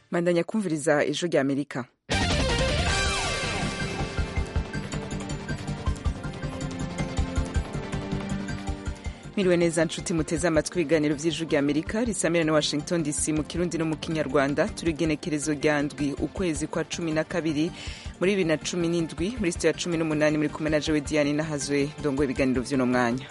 mandanya kumviriza ijwi rya amerika Miriwe neza nshuti muteze amatwi ibiganiro vy'ijwi rya Amerika risamira na Washington DC mu kirundi no mu kinyarwanda turi genekerezo rya ndwi ukwezi kwa cumi na kabiri muri bibiri na cumi n'indwi muri sitiyo ya cumi n'umunani muri kumwe na Jewe Diane nahazwe ndongoye ibiganiro vy'uno mwanya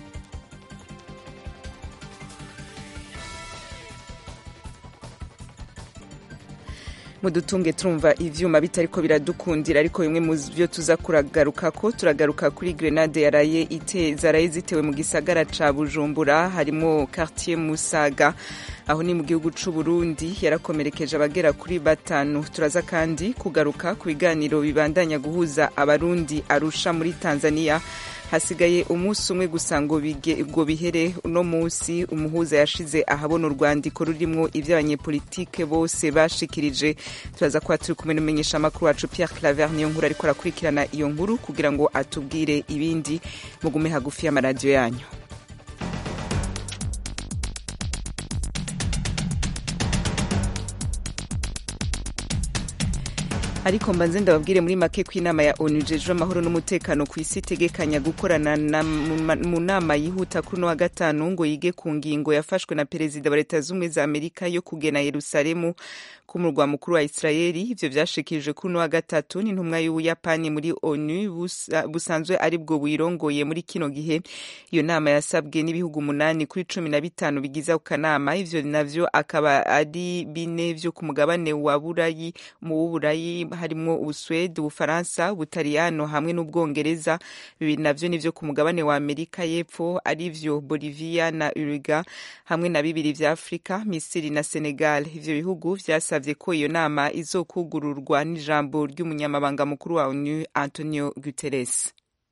mudutunge turumva ivyuma bitariko biradukundira ariko bimwe mu byo tuza kuragaruka ko turagaruka kuri grenade yaraye ite zaraye zitewe mu gisagara ca Bujumbura harimo quartier Musaga aho ni mu gihugu c'u Burundi yarakomerekeje abagera kuri batanu turaza kandi kugaruka ku biganiro bibandanya guhuza abarundi arusha muri Tanzania hasigaye umunsi umwe gusa ngo ngo bihere uno munsi umuhuza yashize ahabona urwandiko rurimwo ivy'abanyepolitike bose bashikirije turaza kuba turi kumwe n'umumenyesha amakuru wacu Pierre Claver niyo nkuru ariko arakurikirana iyo nkuru kugira ngo atubwire ibindi mugume hagufi y'amaradiyo yanyu ariko mbanze ndababwire muri make ko inama ya onu ijejwe amahoro n'umutekano ku isi itegekanya gukorana mu nama yihuta kuri uno wa gatanu ngo yige ku ngingo yafashwe na perezida wa leta z'ubumwe za amerika yo kugena yerusalemu k'umurwa mukuru wa israeli ivyo vyashikirijwe kuri uno wa gatatu n'intumwa y'ubuyapani muri onu busa, busanzwe ari bwo buyirongoye muri kino gihe iyo nama yasabwe n'ibihugu umunani kuri cumi na bitanu bigize ako kanama ivyo navyo akaba ari bine vyo ku mugabane wa burayi mu w'uburayi harimwo ubuswede ubufaransa ubutaliyano hamwe n'ubwongereza bibiri navyo nivyo ku mugabane wa amerika y'epfo arivyo bolivia na uruga hamwe na bibiri vya afurika misiri na senegal ivyo bihugu vyasavye ko iyo nama izokugururwa n'ijambo ry'umunyamabanga mukuru wa onu antonio guterres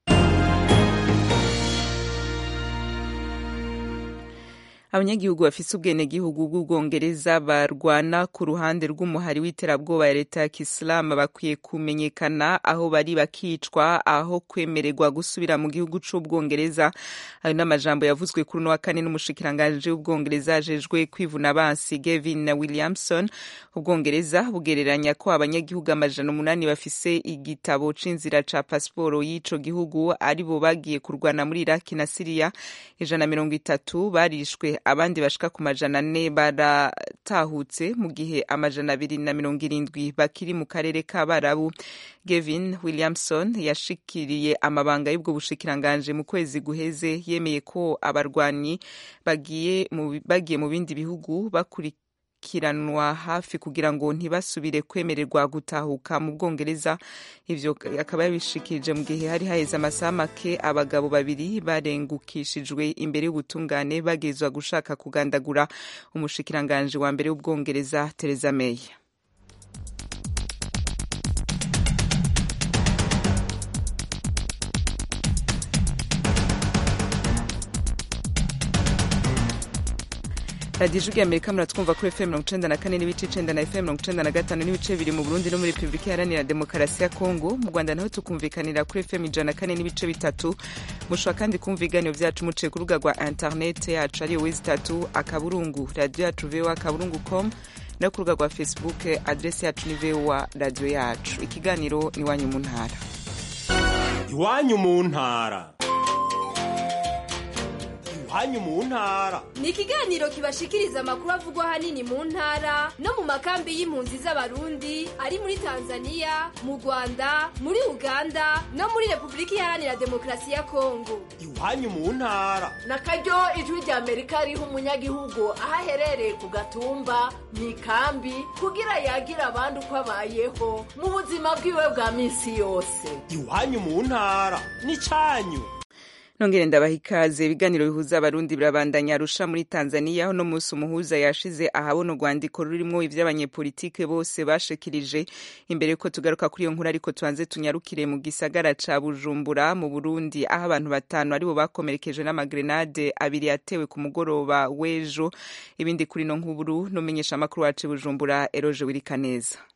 abanyagihugu bafise ubwenegihugu bw'ubwongereza barwana ku ruhande rw'umuhari w'iterabwoba ya leta ya kisilamu bakwiye kumenyekana aho bari bakicwa aho kwemererwa gusubira mu gihugu c'ubwongereza ayo n'amajambo yavuzwe kuri uno wa kane n'umushikiranganji w'ubwongereza ajejwe kwivuna abansi gavin na williamson ubwongereza bugereranya ko abanyagihugu amajana umunani bafise igitabo c'inzira ca pasiporo y'ico gihugu ari bo bagiye kurwana muri iraki na siriya ijana mirongo itatu barishwe abandi bashika ku majana ane baratahutse mu gihe amajana abiri na mirongo irindwi bakiri mu karere k'abarabu gavin williamson yashikiriye amabanga y'ubwo bushikiranganje mu kwezi guheze yemeye ko abarwanyi bagiye mu bindi bihugu bakurikira kiranwa hafi kugira ngo ntibasubire kwemererwa gutahuka mu bwongereza ivyo akaba yabishikirije mu gihe hari haheze amasaha make abagabo babiri barengukishijwe imbere y'ubutungane bagezwa gushaka kugandagura umushikiranganje wa mbere w'ubwongereza Theresa May radiyo ijwi amerika muratwumva kuri fm mirongo icenda na kane n'ibice icenda na fm mirongo icenda na gatanu n'ibice bibiri mu burundi no muri repubulika iharanira demokarasi ya kongo mu rwanda naho tukumvikanira kuri fm ijana na kane n'ibice bitatu mushobora kandi kumva ibiganiro vyacu muciye ku rubuga rwa interinete yacu ariyo wezi itatu akaburungu radiyo yacu voa akaburungu com no ku rubuga rwa facebook adresi yacu ni voa radiyo yacu ikiganiro ni iwanyu mu ntara iwanyu mu ntara iwanyu mu ntara ni ikiganiro kibashikiriza amakuru avugwa ahanini mu ntara no mu makambi y'impunzi z'abarundi ari muri tanzania mu rwanda muri uganda no muri repubulika iharanira demokarasi ya kongo iwanyu mu ntara na karyo ijwi rya amerika riha umunyagihugu aho aherereye ku gatumba mu ikambi kugira yagira abandi uko abayeho mu buzima bwiwe bwa minsi yose iwanyu mu ntara ni cyanyu nongere ndabaha ikaze ibiganiro bihuza abarundi birabandanya arusha muri tanzania aho no munsi umuhuza yashize ahabona urwandiko rurimwo ivy'abanyepolitike bose bashikirije imbere yuko tugaruka kuri iyo nkuru ariko tubanze tunyarukire mu gisagara ca bujumbura mu burundi aho abantu batanu aribo bakomerekejwe n'amagrenade abiri yatewe ku mugoroba w'ejo ibindi kuri no nkuru n'umenyesha amakuru wacu bujumbura eroje wirikaneza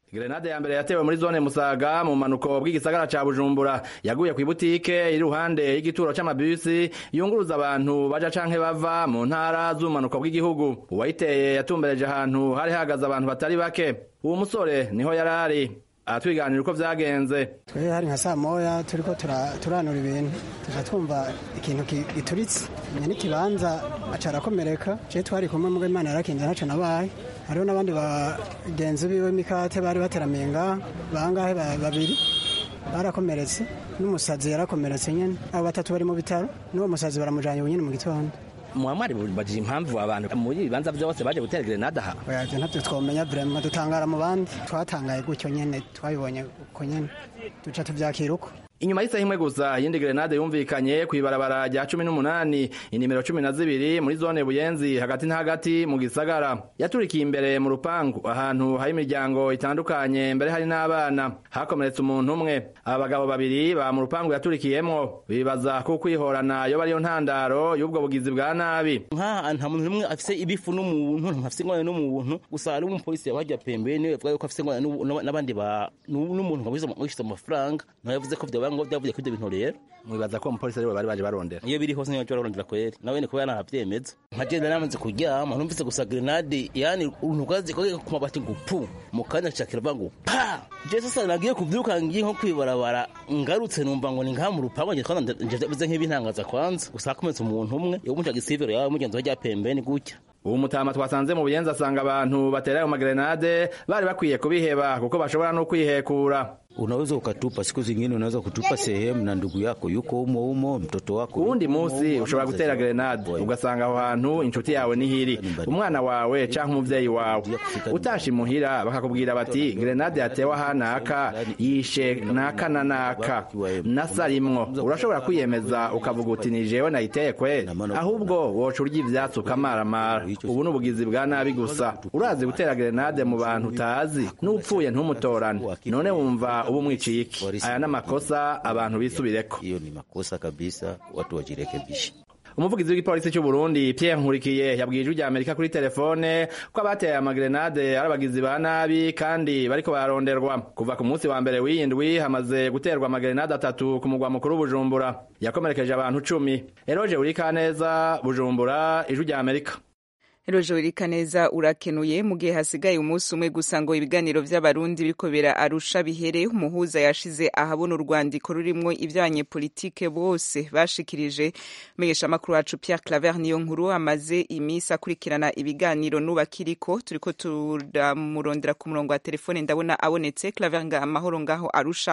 Grenade ya mbere yatewe muri zone Musaga mu manuko bw'igisagara ca Bujumbura yaguye ku ibutike iri ruhande y'igituro c'amabisi yunguruza abantu baja canke bava mu ntara z'umanuko bw'igihugu uwayiteye yatumbereje ahantu hari hahagaze abantu batari bake uwo musore niho yarari aratwiganira uko vyagenze twe hari nka saa moya turiko turanura ibintu tuja twumva ikintu gituritse menya n'ikibanza aca arakomereka je twari kumwe mugo imana yarakinze ntaco nabaye hariho n'abandi bagenzi biwe mikate bari bateramiye ngaha bangahe babiri barakomeretse n'umusazi yarakomeretse nyene abo batatu bari mu bitaro n'uwo musazi baramujanye nyene mu gitondo mwamwari bajije impamvu abantu muri ibibanza byose baje gutera grenade aha oya ntabyo twomenya vraiment dutangara mu bandi twatangaye gutyo nyene twabibonye uko nyene duca tuvyakira uko inyuma y'isaha imwe gusa iyindi grenade yumvikanye kw'ibarabara rya cumi n'umunani inimero cumi na zibiri muri zone buyenzi hagati na hagati mu gisagara yaturikiye imbere mu rupangu ahantu hari imiryango itandukanye mbere hari n'abana hakomeretse umuntu umwe aba bagabo babiri ba mu rupangu yaturikiyemwo bibaza ko kwihorana yo bariyo ntandaro y'ubwo bugizi bwa nabi nk'aha nta muntu n'umwe afise ibifu n'umuntu ntafise ingorane n'umuntu gusa hari umupolisi yabajya pembeni yavuga yuko afise ingorane n'abandi ba n'umuntu wabishize amafaranga nawe yavuze ko vyaba ngo byavuye kuri ibyo bintu rero mwibaza ko umupolisi ariwe bari baje barondera iyo biri hose niyo barondera kweri nawe ni kuba yanahavyemeza nka je namaze kuryama numvise gusa grenade yani uruntugazi kogeka ku mabati ngo pu mu kanya cakira ngo pa je sasa nagiye kuvyuka ngiye nko kwibarabara ngarutse numva ngo ni ngaha mu rupangu nje twana nje bize nk'ibintangaza kwanza gusa hakometse umuntu umwe yo muca gisivero yawe mugenzi wa rya pembeni gutya ubu mutama twasanze mu buyenzi asanga abantu batera ayo magrenade bari bakwiye kubiheba kuko bashobora no kwihekura unaweza ukatupa siku zingine unaweza kutupa sehemu na ndugu yako yuko umo umo mtoto wako uwundi munsi ushobora gutera grenade ugasanga aho hantu inshuti yawe nihiri umwana wawe canke umuvyeyi wawe utashe imuhira bakakubwira bati grenade yatewe ahanaka yishe naka na naka nasarimwo urashobora kwiyemeza ukavuga uti ni jewe nayiteye kweri ahubwo woca urya ivyatsi ukamaramara ubu ni ubugizi bwa nabi gusa urazi gutera grenade mu bantu utazi n'upfuye ntumutorane none wumva ubu mwiciye iki aya ni amakosa abantu bisubireko hiyo ni makosa kabisa watu wajirekebishe umuvugizi w'igipolisi cy'u Burundi Pierre Nkurikiye yabwiye ijwi rya Amerika kuri telefone ko abateye amagrenade ari abagizi ba nabi kandi bariko baronderwa kuva ku munsi wa mbere w'iyindwi hamaze guterwa amagrenade atatu ku mugwa mukuru Bujumbura yakomerekeje abantu cumi Eroje Urikaneza Bujumbura ijwi rya Amerika Rojo Irikaneza urakenuye mu gihe hasigaye umunsi umwe gusa ngo ibiganiro vy'abarundi biriko bira arusha bihere umuhuza yashize ahabona urwandiko rurimwo ivy'abanyepolitike bose bashikirije menyesha makuru wacu Pierre Claver niyo nkuru amaze imisi akurikirana ibiganiro nubakiriko turiko turamurondera ku murongo wa telefone ndabona abonetse Claver nga amahoro ngaho arusha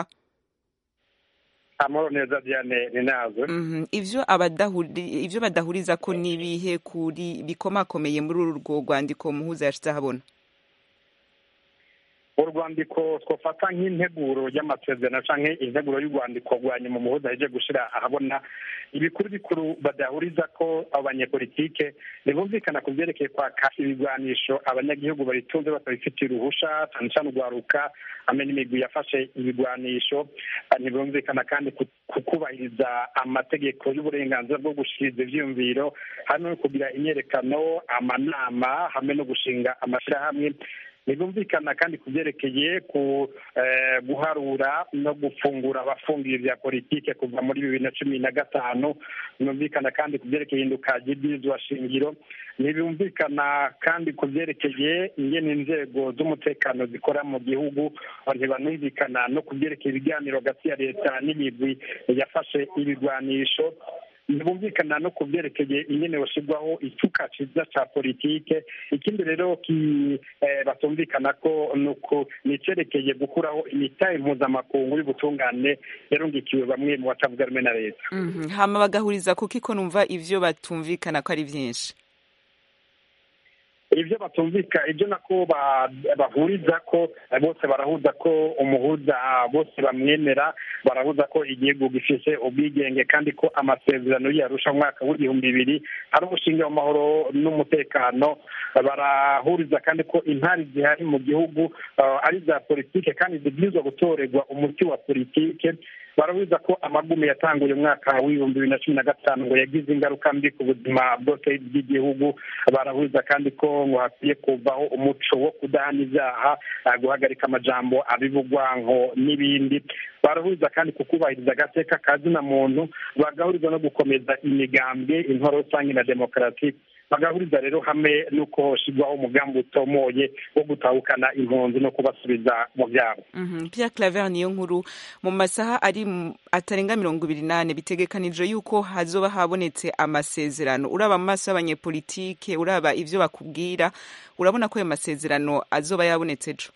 amahoro neza diane ni nazo ivyo abadahuri ivyo badahuriza ko nibihe kuri bikomakomeye muri uru rwo rwandiko muhuza yashize ahabona urwandiko twafata nk'integuro y'amasezerano canke integuro y'urwandiko rwa nyuma umuhuza yaje gushira ahabona ibikuru bikuru badahuriza ko abo banyepolitike ntibumvikana ku vyerekeye kwaka ibigwanisho abanyagihugu baritunze batabifitiye uruhusha cane cane urwaruka hamwe n'imigwi yafashe ibigwanisho ntibumvikana kandi ku kubahiriza amategeko y'uburenganzira bwo gushikiriza ivyiyumviro hamwe no kugira imyerekano amanama hamwe no gushinga amashirahamwe ntibumvikana kandi ku byerekeye ku guharura no gufungura abafungiye bya politike kuva muri bibiri na cumi na gatanu ntibumvikana kandi ku byerekeye ihinduka ry'ibyizwa shingiro ntibumvikana kandi ku byerekeye ingene inzego z'umutekano zikora mu gihugu ntibanumvikana no ku byerekeye ibiganiro hagati ya leta n'imigwi yafashe ibigwanisho ntibumvikana no ku byerekeye ingene bashyirwaho icuka ciza ca politike ikindi rero batumvikana ko nuko ni icerekeye gukuraho imitahe mpuzamakungu y'ubutungane yarungikiwe bamwe mu batavuga rumwe na leta hama bagahuriza kuko iko numva ivyo batumvikana ko ari vyinshi ibyo batumvika ibyo nako bahuriza ko bose barahuza ko umuhuza bose bamwemera barahuza ko igihugu gifise ubwigenge kandi ko amasezerano yarusha umwaka w'ibihumbi bibiri ari umushinga w'amahoro n'umutekano barahuriza kandi ko intari zihari mu gihugu ari iza politike kandi zibwirizwa gutorerwa umuti wa politike barabuza ko amagume yatanguye umwaka w'ibihumbi bibiri na cumi na gatanu ngo yagize ingaruka mbi ku buzima bwose bw'igihugu barabuza kandi ko ngo hakwiye kuvaho umuco wo kudahana ibyaha guhagarika amajambo abivugwa ngo n'ibindi barahuza kandi kukubahiriza agateka ka zina muntu bagahuriza no gukomeza imigambwe intwaro rusange na demokarasi bagahuriza rero hamwe n'uko hoshirwaho umugambi utomoye wo gutahukana impunzi no kubasubiza mu byabo Pierre Claver niyo nkuru mu masaha ari atarenga mirongo ibiri n'ane bitegekanije yuko hazoba habonetse amasezerano uraba mu maso y'abanyepolitike uraba ivyo bakubwira urabona ko ayo masezerano azoba yabonetse ejo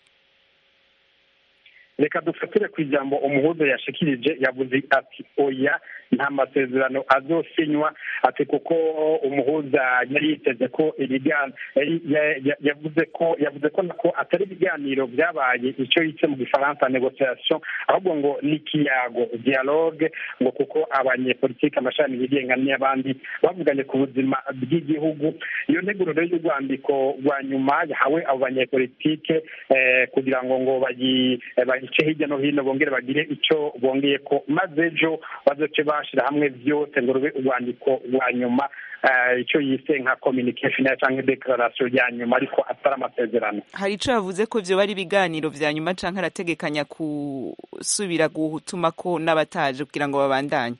reka dufatire ku ijambo umuhuza yashikirije yavuze ati oya nta masezerano azosinywa ati kuko umuhuza yari yiteze ko yavuze ko yavuze ko nako atari ibiganiro byabaye icyo yitse mu gifaransa negociation ahubwo ngo ni ikiyago dialogue ngo kuko abanyepolitike amashami yigenga n'abandi bavuganye ku buzima bw'igihugu iyo nteguro rero y'urwandiko rwa nyuma yahawe abo banyepolitike kugira ngo ngo bayice hirya no hino bongere bagire icyo bongeye ko maze ejo bazoce bashyira hamwe byose ngo rube urwandiko rwa nyuma icyo yise nka communication cyangwa declaration ya nyuma ariko atari amasezerano hari icyo yavuze ko byo bari ibiganiro vya nyuma canke arategekanya gusubira gutuma ko n'abataje kugira ngo babandanye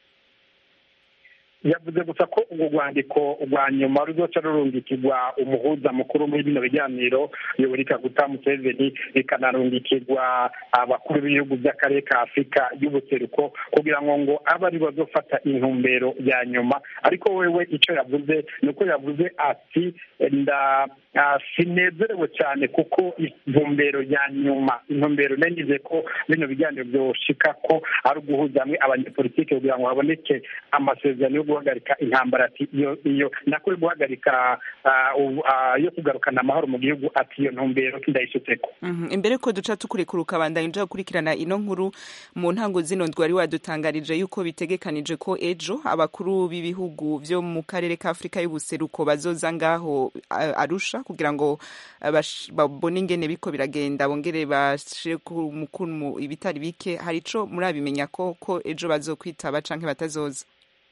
yavuze gusa ko urwo rwandiko rwa nyuma ruzoca rurungikirwa umuhuza mukuru muri bino biganiro yoweri kaguta museveni rikanarungikirwa abakuru b'ibihugu by'akarere ka afurika y'ubuseruko kugira ngo ngo abe ari bazofata intumbero ya nyuma ariko wewe icyo yavuze ni uko yavuze ati nda sinezerewe cyane kuko intumbero ya nyuma intumbero nenize ko bino biganiro byoshika ko ari uguhuza hamwe abanyepolitike kugira ngo haboneke amasezerano yo guhagarika intambara ati iyo iyo nako yo guhagarika yo kugarukana amahoro mu gihugu ati iyo ntumbero ndayishyitseko imbere ko duca tukurekura ukabandanya uja gukurikirana ino nkuru mu ntango zino ndwari wadutangarije yuko bitegekanije ko ejo abakuru b'ibihugu vyo mu karere ka afurika y'ubuseruko bazoza ngaho arusha kugira ngo babone ingene biko biragenda bongere bashire ku mukuru ibitari bike hari ico murabimenya ko ko ejo bazokwitaba canke batazoza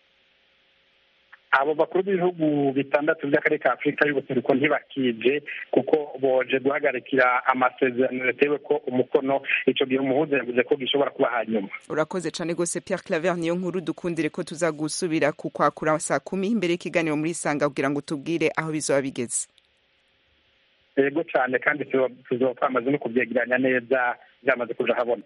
abo bakuru b'ibihugu bitandatu by'akarere ka afurika y'ubuseruko ntibakije kuko boje guhagarikira amasezerano yatewe ko umukono ico gihe umuhuza yavuze ko gishobora kuba hanyuma urakoze cane gose pierre claver niyo nkuru dukundire ko tuza gusubira kukwakura saa kumi imbere y'ikiganiro muri sanga kugira ngo tubwire aho bizoba bigeze yego cyane kandi tuzoba twamaze no kubyegeranya neza byamaze kuja habona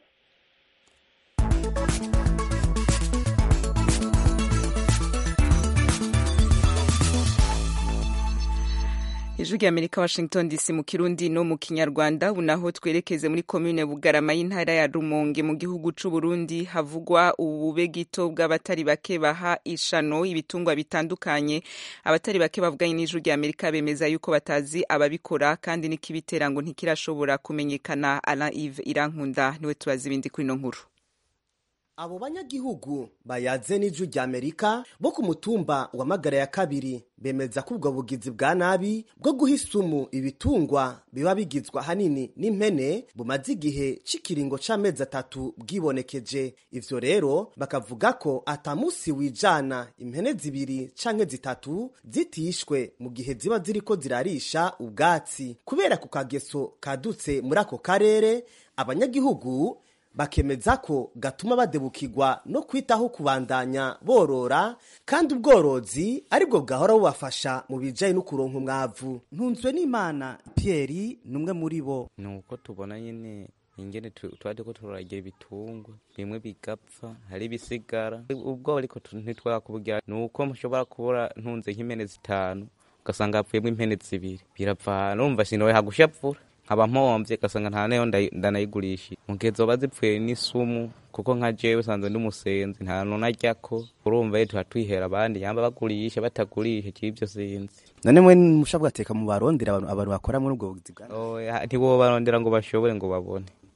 ijwi ry'amerika washington dc mu kirundi no mu kinyarwanda ubu naho twerekeze muri komine bugarama y'intara ya rumonge mu gihugu c'u burundi havugwa ubube gito bw'abatari bake baha ishano ibitungwa bitandukanye abatari bake bavuganye n'ijwi ry'amerika bemeza yuko batazi ababikora kandi n'ikibitera ngo ntikirashobora kumenyekana alain ive irankunda niwe tubaza ibindi kuri ino nkuru abo banyagihugu bayaze n'ijwi rya amerika bo ku mutumba wa magara ya kabiri bemeza ko ubwo bugizi bwa nabi bwo guha isumu ibitungwa biba bigizwe ahanini n'impene bumaze igihe c'ikiringo c'amezi atatu bwibonekeje ivyo rero bakavuga ko ata musi wijana impene zibiri canke zitatu zitishwe mu gihe ziba ziriko zirarisha ubwatsi kubera ku kageso kadutse muri ako karere abanyagihugu bakemeza ko gatuma badebukirwa no kwitaho kubandanya borora kandi ubworozi aribwo bwahora bubafasha mu bijanye no kuronka umwavu ntunzwe n'imana Pierre numwe muri bo nuko tubona nyene ingene tuba turiko turagira ibitungwa bimwe bigapfa hari ibisigara ubwo ariko ntitwakubwira nuko mushobora kubura ntunze nk'impene zitanu ugasanga hapfuyemo impene zibiri birapfa numva sinowe hagushapfura nkaba mpomvye gasanga nta neyo ndanayigurisha mu gihe zoba zipfuye n'isumu kuko nka jewe usanzwe ndi umusenzi nta nona aryako urumva ye tuba twihera abandi yamba bagurisha batagurisha c'ivyo sinzi none mwe musha bwateka mu barondera abantu abantu bakora muri ubwo bugizi bwa ntiwobarondera ngo bashobore ngo babone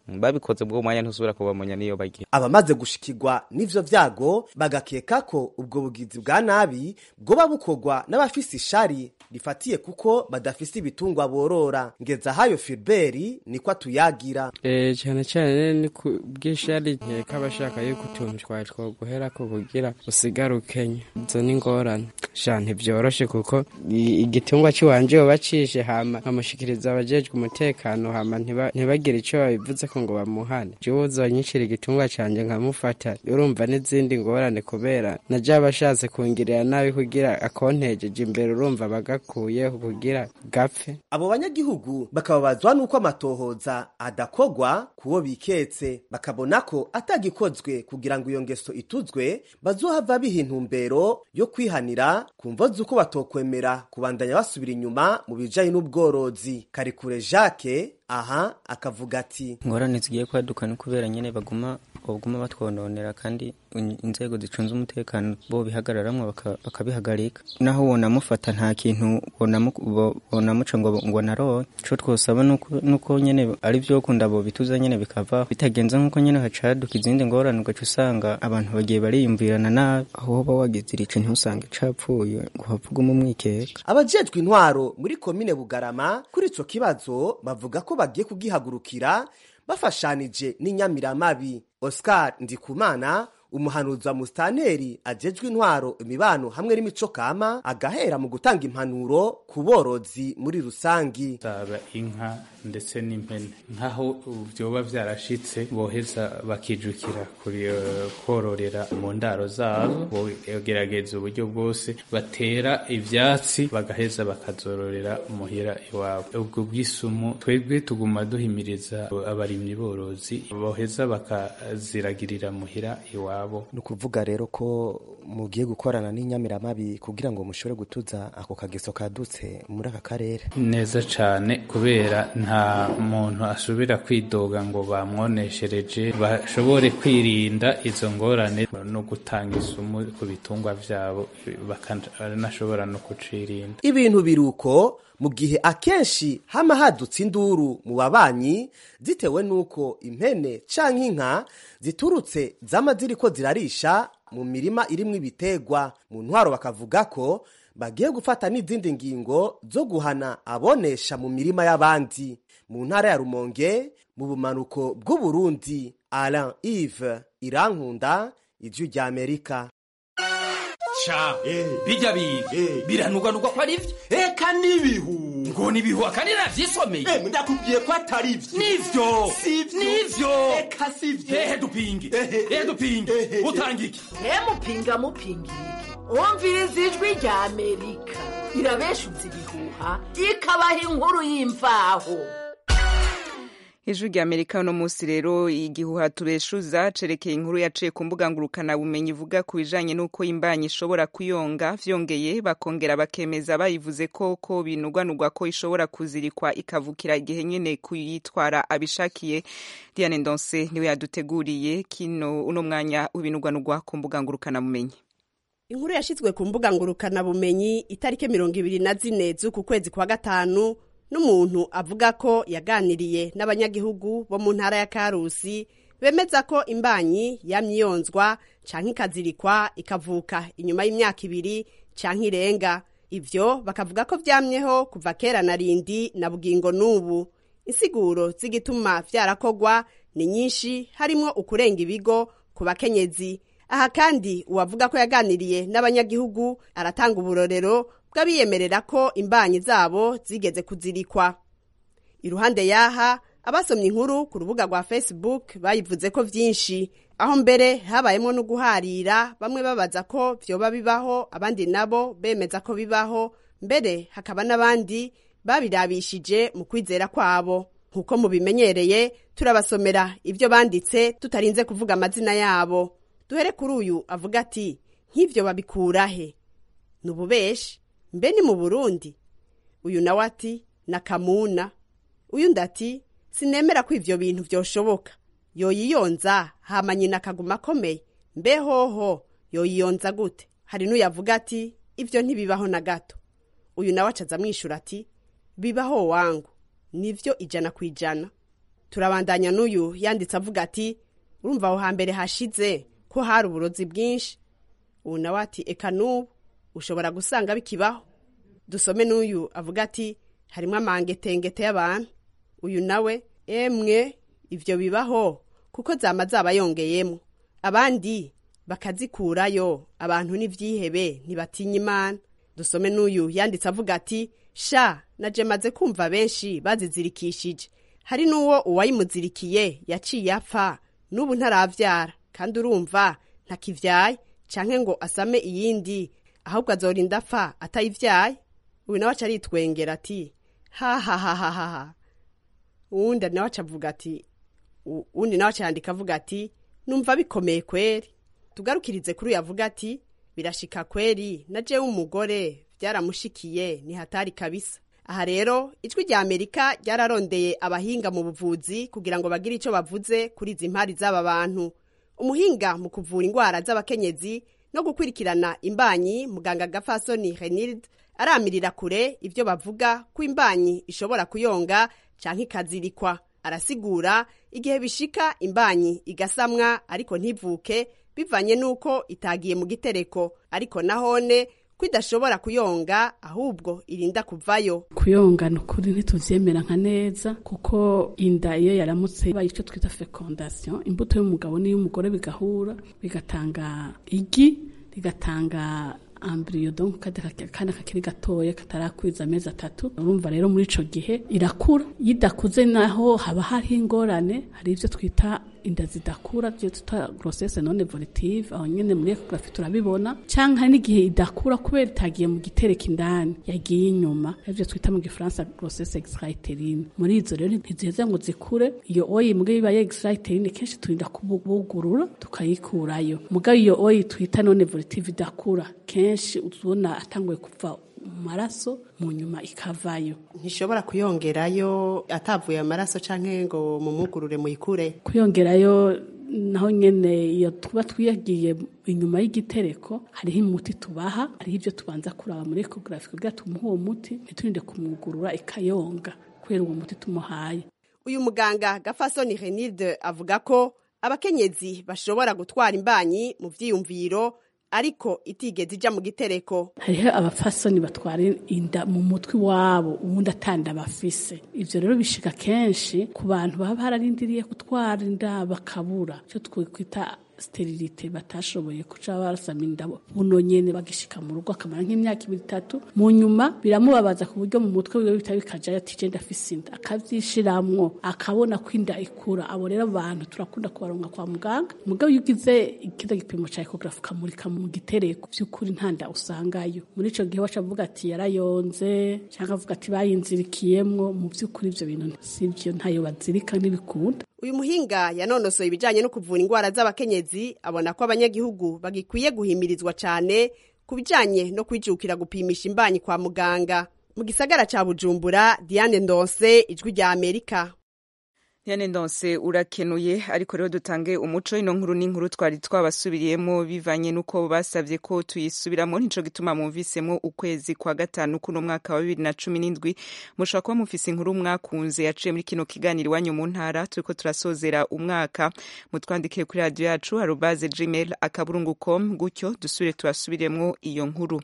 babikoze bwo mwanya ntusubira kubamenya niyo bagiye abamaze gushikirwa n'ivyo vyago bagakeka ko ubwo bugizi bwa nabi bwoba bukorwa n'abafise ishari rifatiye kuko badafise ibitungwa borora ngeza hayo filiberi niko atuyagira Eh, cyane cyane ni ku bw'ishari nkeka abashaka yuko utuntu twari twoguhera ko kugira usigare ukenya izo ni ingorane sha ntibyoroshe kuko i- igitungwa ciwanje yoba cishe hama nkamushikiriza abajejwe umutekano hama ntiba- ntibagire ico babivuze ko ngo bamuhane jewe uzonyicira igitungwa canje nkamufata urumva n'izindi ngorane kubera naje abashatse kungirira nabi kugira akontejeje imbere urumva bagakuyeho kugira gapfe abo banyagihugu bakababazwa n'uko amatohoza adakogwa kuwo biketse bakabona ko atagikozwe kugira ngo iyo ngeso ituzwe bazohava biha intumbero yo kwihanira ku mvo z'uko batokwemera kubandanya basubira inyuma mu bijanye n'ubworozi karikure jacques aha akavuga ati ingorane zigiye kwaduka ni kubera nyine baguma baguma batwononera kandi in- inzego zicunze umutekano bo bihagararamwo baka- bakabihagarika naho wonamufata nta kintu wonamu- bo- wonamuca ngo ngo naroye ico twosaba nuko nuko nyene ari vyo kunda bo bituza nyene bikava bitagenze nkuko nyene hacaduka izindi ngorane ugaca usanga abantu bagiye bariyumvirana nabi aho woba wagize irico ntusange capfuye ngo havugume umwikeka abajejwe intwaro muri komine bugarama kuri ico kibazo bavuga ko bagiye kugihagurukira bafashanije n'inyamiramabi oscar ndikumana umuhanuzi wa musitanteri ajejwe intwaro imibano hamwe n'imico kama agahera mu gutanga impanuro ku borozi muri rusangi zaba inka ndetse n'impene nk'aho vyoba vyarashitse boheza bakijukira kuri eh, kororera mu ndaro zabo bogerageza uburyo bwose batera ivyatsi bagaheza bakazororera muhira iwabo ubwo bw'isumu twebwe tuguma duhimiriza abarimyi borozi boheza bakaziragirira muhira iwabo ni ukuvuga rero ko mugiye gukorana n'inyamiramabi kugira ngo mushobore gutuza ako kageso kadutse muri aka karere neza cane kubera nta muntu asubira kwidoga ngo bamwoneshereje bashobore kwirinda izo ngorane no gutanga isumu ku bitungwa vyabo bakanashobora no kucirinda ibintu biruko mu gihe akenshi hama hadutse induru mu babanyi zitewe n'uko impene canke inka ziturutse zama ziriko zirarisha mu mirima irimwo ibitegwa mu ntwaro bakavuga ko bagiye gufata n'izindi ngingo zo guhana abonesha mu mirima y'abandi mu ntara ya rumonge mu bumanuko bw'uburundi alain ive irankunda ijwi rya amerika ca bijya biga biranugwanugwa ko ari vyo eka n'ibihu ngo nibihu akandi navyisomeye ndakubwiye ko atari vyo nivyo nivyo eka sivyo ehe dupinge ehe dupinge utanga iki mupinga mupinga umviriza ijwi rya amerika irabeshutse ibihuha ikabaha inkuru y'imvaho ijwi rya amerika uno munsi rero igihuha tubeshuza cerekeye inkuru yaciye ku mbuga ngurukanabumenyi ivuga ku bijanye n'uko imbanyi ishobora kuyonga vyongeye bakongera bakemeza bayivuze ko ko binugwanugwa ko ishobora kuzirikwa ikavukira igihe nyene kuyitwara abishakiye diane ndonse niwe yaduteguriye kino uno mwanya w'ibinugwanugwa ku mbuga ngurukanabumenyi inkuru yashyizwe ku mbuga ngurukanabumenyi itariki mirongo ibiri na zine z'uku kwezi kwa gatanu n'umuntu avuga ko yaganiriye n'abanyagihugu bo mu ntara ya karusi bemeza ko imbanyi yamyiyonzwa canke ikazirikwa ikavuka inyuma y'imyaka ibiri canke irenga ivyo bakavuga ko vyamyeho kuva kera na rindi na bugingo n'ubu insiguro z'igituma vyarakogwa ni nyinshi harimwo ukurenga ibigo ku bakenyezi aha kandi uwavuga ko yaganiriye n'abanyagihugu aratanga uburorero bw'abiyemerera ko imbanyi zabo zigeze kuzirikwa iruhande y'aha abasomye inkuru ku rubuga rwa facebook bayivuze ko vyinshi aho mbere habayemo no guharira bamwe babaza ko vyoba bibaho abandi nabo bemeza ko bibaho mbere hakaba n'abandi babirabishije mu kwizera kwabo nk'uko mubimenyereye turabasomera ibyo banditse tutarinze kuvuga amazina yabo duhere kuri uyu avuga ati nk'ivyo babikurahe ni ububeshi mbe ni mu burundi uyu nawe ati na kamuna uyu ndati sinemera ko ivyo bintu vyoshoboka yoyiyonza hama nyina akaguma akomeye mbe hoho yoyiyonza gute hari n'uyavuga ati ivyo ntibibaho na gato uyu nawe acaza amwishura ati bibaho wangu nivyo ijana ku ijana turabandanya n'uyu yanditse avuga ati urumva aho hambere hashize ko hari uburozi bwinshi ubu nawe ati eka n'ubu ushobora gusanga bikibaho dusome n'uyu avuga ati harimo amangetengete y'abantu uyu nawe emwe ibyo bibaho kuko zama zaba yongeyemo abandi bakazikurayo abantu n'ibyihebe ntibatinya imana dusome n'uyu yanditse avuga ati sha naje maze kumva benshi bazizirikishije hari n'uwo uwayimuzirikiye yaciye apfa n'ubu ntarabyara kandi urumva ntakibyaye canke ngo asame iyindi ahubwo azorinda apfa atayibyaye uyu nawe aca aritwengera ati hahahahaha uwundi nawe aca avuga ati uwundi nawe aca yandika avuga ati numva bikomeye kweri tugarukirize kuri uyu avuga ati birashika kweri na jewe umugore byaramushikiye ni hatari kabisa aha rero ijwi rya amerika ryararondeye abahinga mu buvuzi kugira ngo bagire icyo bavuze kuri izi mpari z'aba bantu umuhinga mu kuvura indwara z'abakenyezi no gukurikirana imbanyi muganga gafasoni renilde aramirira kure ibyo bavuga ko imbanyi ishobora kuyonga cyangwa ikazirikwa arasigura igihe bishika imbanyi igasamwa ariko ntivuke bivanye n'uko itagiye mu gitereko ariko nahone ko idashobora kuyonga ahubwo irinda kuvayo kuyonga ni ukuri ntitubyemera nka neza kuko inda iyo yaramutse ibaye icyo twita fecondation imbuto y'umugabo n'iy'umugore bigahura bigatanga igi rigatanga ambiriyo donc kandi kakiri gatoya katarakwiza amezi atatu urumva rero muri ico gihe irakura iyo idakuze naho haba hariho ingorane hari ivyo twita inda zidakura byo tuta grossesse non evolutive aho nyene muri ecography turabibona canke hari n'igihe idakura kubera itagiye mu gitereko indani yagiye inyuma ivyo twita mu gifaransa grossesse extraiterine muri izo rero ntiziheza ngo zikure iyo oyi mbwe ibaye extraiterine kenshi turinda kubugurura tukayikurayo mugabo iyo oyi twita non evolutive idakura kenshi uzubona atanguye kuva mu maraso mu nyuma ikavayo ntishobora kuyongerayo atavuye amaraso canke ngo mumugurure muyikure kuyongerayo naho nyene iyo tuba twiyagiye inyuma y'igitereko hariho umuti tubaha hariho ibyo tubanza kuraba muri ecography kugira tumuhe uwo muti ntiturinde kumwugurura ikayonga kubera uwo muti tumuhaye uyu muganga gafasoni renilde avuga ko abakenyezi bashobora gutwara imbanyi mu vyiyumviro ariko itigeze ija mu gitereko hariho abafasoni batwara inda mu mutwe iwabo ubundi atanda bafise ivyo rero bishika kenshi ku bantu baba bararindiriye gutwara inda bakabura icyo twikwita sterilite batashoboye kuca barasama indabo buno nyene bagishika mu rugo akamara nk'imyaka ibiri itatu mu nyuma biramubabaza ku buryo mu mutwe wiwe bita bikajayo ati je ndafise inda akavyishiramwo akabona ko inda ikura abo rero abantu turakunda kubaronga kwa muganga mugabo iyo ugize ikiza gipimo ca ecographe ukamurika mu gitereko vy'ukuri nta nda usangayo muri ico gihe waca avuga ati yarayonze canke avuga ati bayinzirikiyemwo mu vy'ukuri ivyo bintu sivyo ntayo bazirika ntibikunda uyu muhinga yanonosoye ibijanye no kuvura indwara z'abakenyezi abona ko abanyagihugu bagikwiye guhimirizwa cane ku bijanye no kwijukira gupimisha imbanyi kwa muganga mu gisagara ca bujumbura diane ndonse ijwi rya amerika Diane Ndonse urakenuye ariko rero dutange umuco ino nkuru n'inkuru twari twabasubiriyemo bivanye nuko basavye ko tuyisubiramo nico gituma mumvisemo ukwezi kwa gatanu kuno mwaka wa bibiri na cumi n'indwi mushobora kuba mufise inkuru mwakunze yaciye muri kino kiganiro iwanyu mu ntara turiko turasozera umwaka mutwandikire kuri radio yacu arobaze gmail akaburungu com gutyo dusubire tubasubiremwo iyo nkuru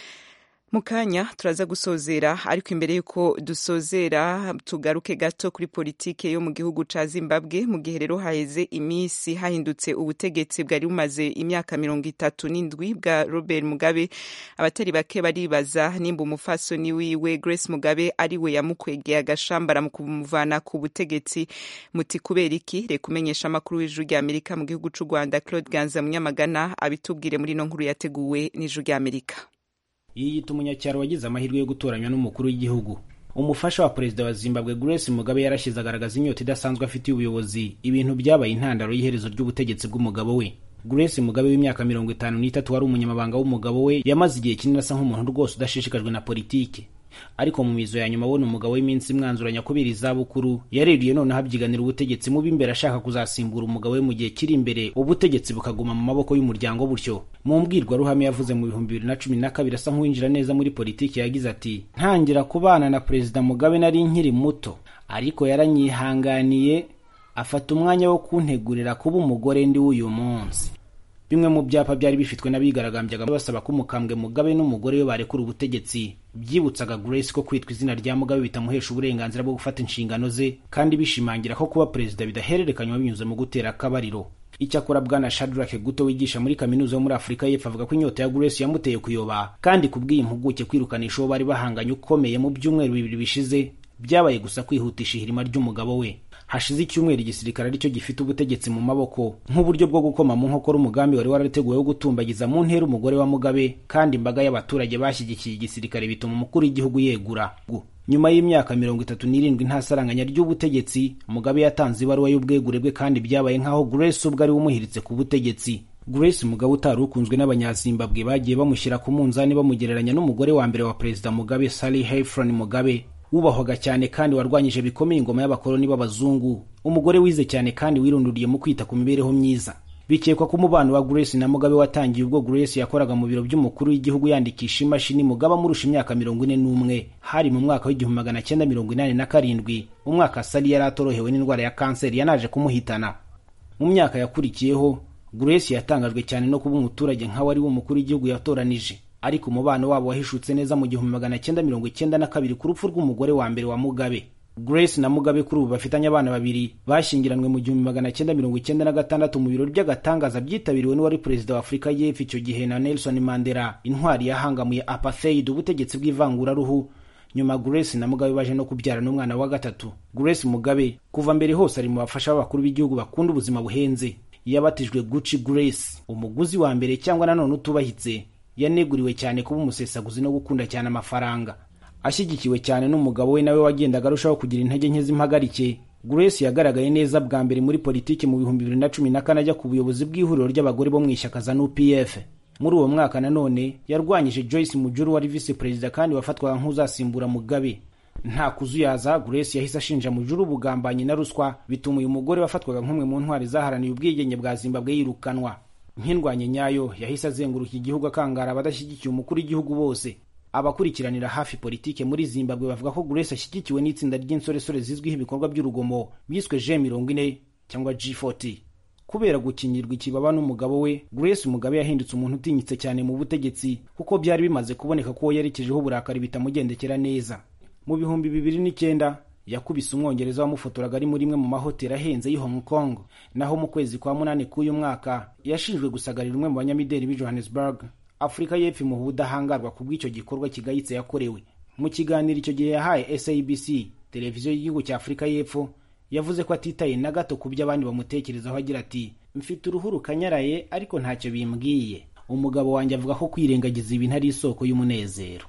mu kanya turaza gusozera ariko imbere y'uko dusozera tugaruke gato kuri politike yo mu gihugu ca zimbabwe mu gihe rero haheze iminsi hahindutse ubutegetsi bwari bumaze imyaka mirongo itatu n'indwi bwa robert mugabe abatari bake baribaza nimba umufasoni wiwe grace mugabe ari we yamukwegeye agashambara mu kumuvana ku butegetsi muti kubera iki reka umenyesha amakuru w'ijuru rya amerika mu gihugu c'u rwanda claude ganza munyamagana abitubwire muri ino nkuru yateguwe n'ijuru rya amerika yiyita umunyacyaro wagize amahirwe yo gutoranywa n'umukuru w'igihugu umufasha wa perezida wa zimbabwe grace mugabe yarashize agaragaza inyota idasanzwe afitiye ubuyobozi ibintu byabaye intandaro y'iherezo ry'ubutegetsi bw'umugabo we grace mugabe w'imyaka mirongo itanu n'itatu wari umunyamabanga w'umugabo we yamaze igihe kinini asa nk'umuntu rwose udashishikajwe na politiki ariko mu mizo ya nyuma abona umugabo w'iminsi imwanzuranya kubera izabukuru yaririye noneho abyiganira ubutegetsi mubi imbere ashaka kuzasimbura umugabo we mu gihe kiri imbere ubutegetsi bukaguma mu maboko y'umuryango butyo mu mbwirwaruhame yavuze mu bihumbi bibiri na cumi na kabiri asa nk'uwinjira neza muri politiki yagize ati ntangira kubana na perezida mugabe nari nkiri muto ariko yaranyihanganiye afata umwanya wo kuntegurira kuba umugore ndi w'uyu munsi bimwe mu byapa byari bifitwe n'abigaragambyaga basaba ko umukambwe mugabe n'umugore we barekura ubutegetsi byibutsaga grace ko kwitwa izina rya mugabe bitamuhesha uburenganzira bwo gufata inshingano ze kandi bishimangira ko kuba perezida bidahererekanywa binyuze mu gutera akabariro icyakora bwana shadrack guto wigisha muri kaminuza yo muri afurika y'epfo avuga ko inyota ya grace yamuteye kuyoba kandi kubw'iyi mpuguke kwirukanisha uwo bari bahanganye ukomeye mu byumweru bibiri bishize byabaye gusa kwihutisha ihirima ry'umugabo we hashize icyumweru igisirikare aricyo gifite ubutegetsi mu maboko nk'uburyo bwo gukoma mu nkokora umugambi wari warateguwe wo gutumbagiza mu ntera umugore wa mugabe kandi imbaga y'abaturage bashyigikiye igisirikare bituma umukuru w'igihugu yegura nyuma y'imyaka mirongo itatu n'irindwi nta saranganya ry'ubutegetsi mugabe yatanze ibaruwa y'ubwegure bwe kandi byabaye nk'aho grace ubwo ari we umuhiritse ku butegetsi grace mugabe utari ukunzwe n'abanyazimbabwe bagiye bamushyira ku munzani bamugereranya n'umugore wa mbere wa perezida mugabe sally hefron mugabe wubahwaga cyane kandi warwanyije bikomeye ingoma y'abakoloni b'abazungu umugore wize cyane kandi wirunduriye mu kwita ku mibereho myiza bikekwa ko umubano wa grace na mugabe watangiye ubwo grace yakoraga mu biro by'umukuru w'igihugu yandikisha imashini mugabe amurusha imyaka mirongo ine n'umwe hari mu mwaka w'igihumbi magana cyenda mirongo inani na karindwi umwaka sali yari atorohewe n'indwara ya kanseri yanaje kumuhitana mu myaka yakurikiyeho grace yatangajwe cyane no kuba umuturage nk'aho ari we umukuru w'igihugu yatoranije ariko umubano wabo wahishutse neza mu gihumbi magana cyenda mirongo icyenda na kabiri ku rupfu rw'umugore wa mbere wa mugabe grace na mugabe kuri ubu bafitanye abana babiri bashyingiranwe mu gihumbi magana cyenda mirongo icyenda na gatandatu mu birori by'agatangaza byitabiriwe n'uwari perezida wa afurika y'epfo icyo gihe na nelson mandela intwari yahangamuye apartheid ubutegetsi bw'ivanguraruhu nyuma grace na mugabe baje no kubyara n'umwana wa gatatu grace mugabe kuva mbere hose ari mu bafasha b'abakuru b'igihugu bakunda ubuzima buhenze yabatijwe gucci grace umuguzi wa mbere cyangwa nanone utubahitse yaneguriwe cyane kuba umusesaguzi no gukunda cyane amafaranga ashyigikiwe cyane n'umugabo we nawe wagendaga arushaho kugira intege nke z'impagarike grace yagaragaye neza bwa mbere muri politiki mu bihumbi bibiri na cumi na kane ajya ku buyobozi bw'ihuriro ry'abagore bo mu ishyaka za nupf muri uwo mwaka nanone yarwanyije joyce mujuru wari visi perezida kandi wafatwaga nk'uzasimbura mugabe nta kuzuyaza grace yahise ashinja mujuru ubugambanyi na ruswa bituma uyu mugore wafatwaga nk'umwe mu ntwari zaharaniye ubwigenge bwa zimbabwe yirukanwa nk'indwanye nyayo yahise azenguruka igihugu akangara abadashyigikiye umukuru w'igihugu bose abakurikiranira hafi politike muri zimbabwe bavuga ko grace ashyigikiwe n'itsinda ry'insoresore zizwiho ibikorwa by'urugomo byiswe g mirongo ine cyangwa g40 kubera gukingirwa ikibaba n'umugabo we grace mugabe yahindutse umuntu utinyitse cyane mu butegetsi kuko byari bimaze kuboneka ko yerekejeho uburakari bitamugendekera neza mu bihumbi bibiri n'icyenda yakubise umwongereza wamufotoraga ari muri imwe mu mahoteli ahenze y'i hong kong naho mu kwezi kwa munani k'uyu mwaka yashinjwe gusagarira umwe mu banyamideli b'i johannesburg afurika y'epfo imuha ubudahangarwa ku bw'icyo gikorwa kigayitse yakorewe mu kiganiro icyo gihe yahaye sabc televiziyo y'igihugu cya afurika y'epfo yavuze ko atitaye na gato ku byo abandi bamutekerezaho agira ati mfite uruhu rukanyaraye ariko ntacyo bimbwiye umugabo wanjye avuga ko kwirengagiza ibintu ari isoko y'umunezero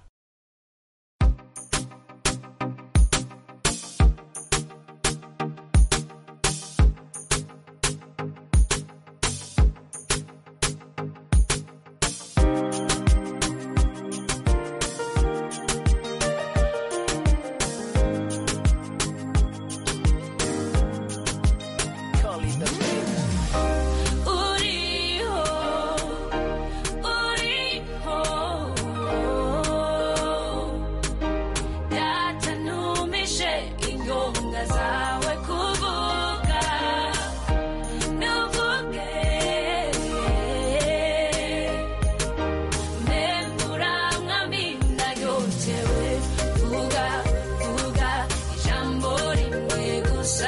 uriho uriho datanumishe inyonga zawe kuvuga nuvuge memburamwamina yotewe vuga vuga ijambo rimwe gusa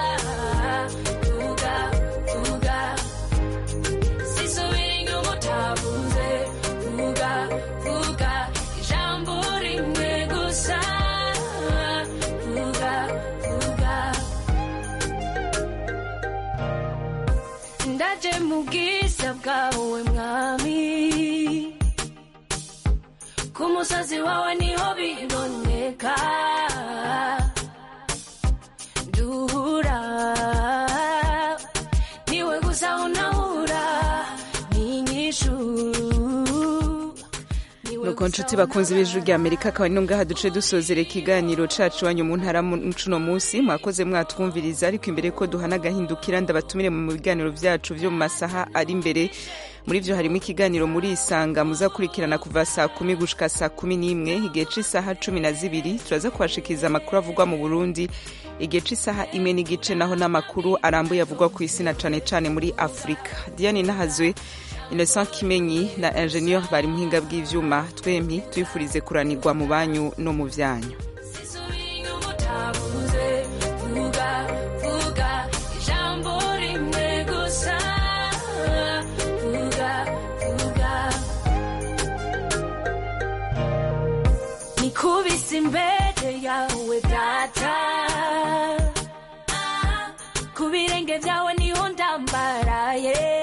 vuga vuga sisubira inyuma utavuze vuga vuga ijambo rimwe gusa vuga vuga ndaje mu bwiza bwawe mwami ku musozi wawe niho biboneka duhura niwe gusa unahura n'inyishu nuko nshuti bakunze b'ijwi rya amerika akaba ari ngaha duce dusozera ikiganiro cacu wanyu mu ntara cuno munsi mwakoze mwatwumviriza ariko imbere ko duhana agahindukira ndabatumire mu biganiro vyacu vyo mu masaha ari imbere muri vyo harimo ikiganiro muri isanga muzakurikirana kuva saa kumi gushika saa kumi n'imwe igihe c'isaha cumi na zibiri turaza kubashikiriza amakuru avugwa mu burundi igihe c'isaha imwe n'igice naho n'amakuru arambuye avugwa ku isi na cane cane muri afurika diane nahazwe innocent kimenyi na ingenieur bari muhinga bw'ivyuma twempi twifurize kuranirwa mu banyu no mu vyanyu utabuze vuga vuga ijambo rimwe gusa vuga vuga nikubise imbere yawe data ku birenge byawe niho ndambaraye